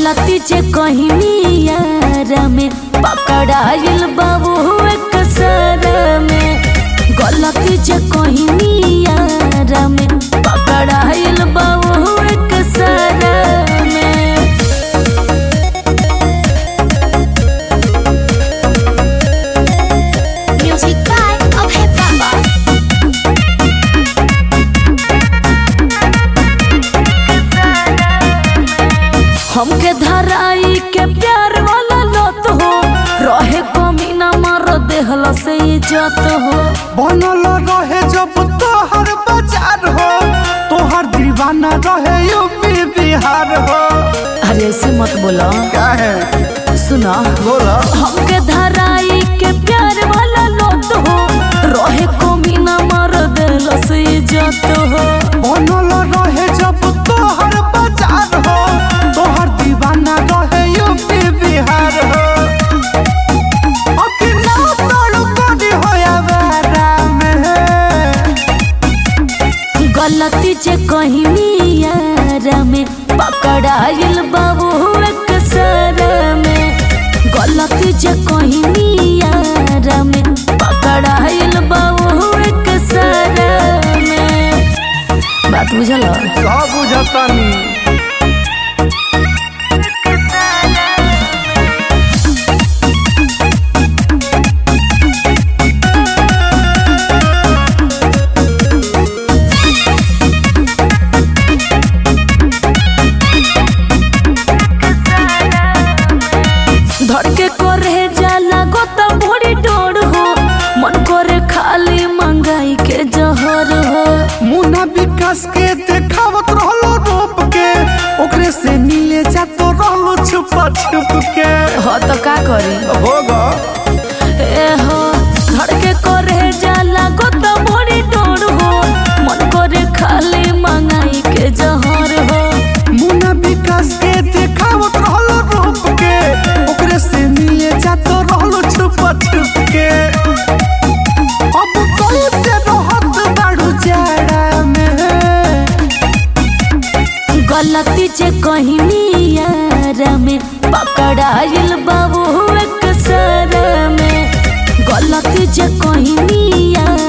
गलती जे कहीं यार में पकड़ाइल बाबू एक सर में गलती जे कहीं यार में पकड़ाइल बाबू एक सर में Music by Abhay Baba. हमके धराई के प्यार वाला लत हो रहे कमी ना मार देहला से इज्जत हो बनल रहे जब तोहर बाजार हो तोहर दीवाना रहे यूपी बिहार हो अरे ऐसे मत बोलो क्या है सुना बोला हमके धराई के प्यार वाला लत हो रहे कमी ना मार देहला से इज्जत हो बनल रहे जब तोहर बाजार हो तोहर दीवाना रहे यूपी बिहार हो अकेला तोड़ करी हो आवारा में गलती जे कहीं यार में पकड़ाइल बाबू एक सर में गलती जे कहीं यार में पकड़ाइल बाबू एक सर में बात बुझल का बुझतानी धड़के करे जाला गोता भोरी डोर हो मन करे खाली मंगाई के जहर हो मुन्ना विकास के देखावत रहलो रूप के ओकरे से मिले जातो रहलो छुपा छुप के हो तो का करी होगा ए हो धड़के करे जाला गोता भोरी डोर हो मन करे खाली मंगाई के जहर हो मुन्ना विकास के देखावत रहलो रूप के ओकरे से मिले जातो रहलो छुपा छुप के अब कैसे रहत बाड़ू जाड़ा में गलती जे कहीं यार में पकड़ाइल बाबू एक सर में गलती जे कहीं यार